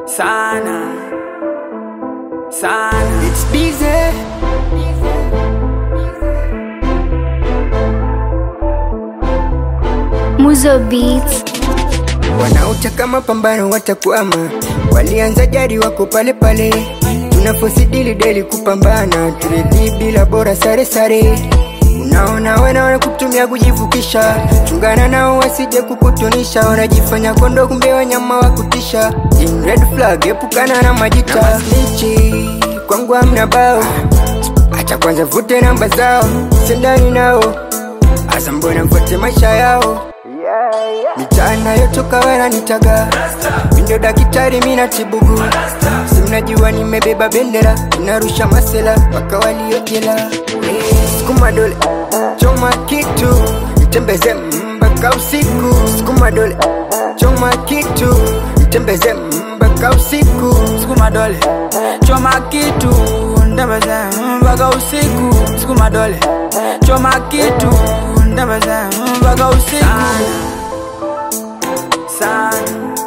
sana sana It's busy. Muzo Beats. Wanaotaka mapambano watakwama, walianza jadi wako pale pale. Tunafosidili deli kupambana, turidhi bila bora sare sare. Unaona wana wanakutumia kujivukisha, chungana nao wasije kukutunisha. Wanajifanya kondo, kumbe wanyama wa kutisha. In red flag, epukana na majita Snitchi, kwangu hamna bao, acha kwanza vute namba zao, sendani nao Asa mbona mfuate maisha yao Michana yotoka wananitaga Mindo daktari mina tibugu Simnajua nimebeba bendera Inarusha masela mpaka waliojela Sukuma dole choma kitu Mtembeze mpaka usiku Sukuma dole choma kitu Mtembeze mpaka usiku sukuma dole choma kitu ndembeze mpaka usiku sukuma dole choma kitu ndembeze mpaka usiku sana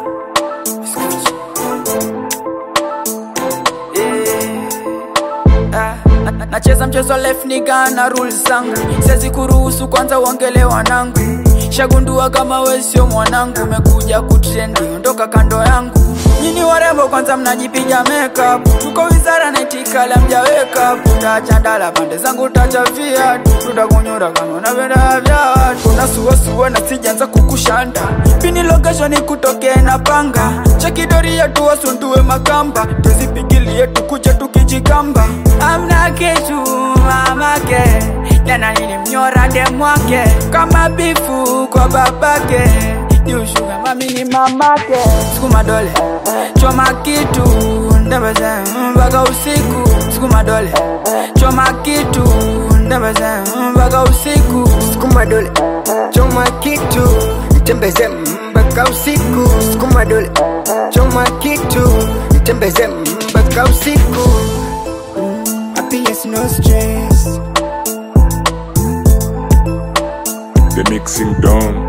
Eh, ah, na- na- nacheza mchezo left niga na rules zangu sezi kuruhusu kwanza uongele wanangu shagundua kama we sio mwanangu umekuja kutrendi ondoka kando yangu nyini warembo kwanza mnajipiga makeup tuko wizara naitikala mjaweka utachandala pande zangu tacha viatu tutakunyura kama unapenda vya watu unasuasua na sijanza kukushanda pini location kutokee na panga chekidoria tuwasundue makamba tuzipigilie tukuje tukijikamba amna kitu mamake jana nilimnyora demwake kama bifu kwa babake ni ushuga mami ni mamake sukuma dole choma kitu ndembeze mpaka usiku sukuma dole choma kitu ndembeze mpaka usiku Sukuma dole choma kitu Mtembeze mpaka usiku Sukuma dole choma kitu Mtembeze mpaka usiku Happiness no stress The mixing done.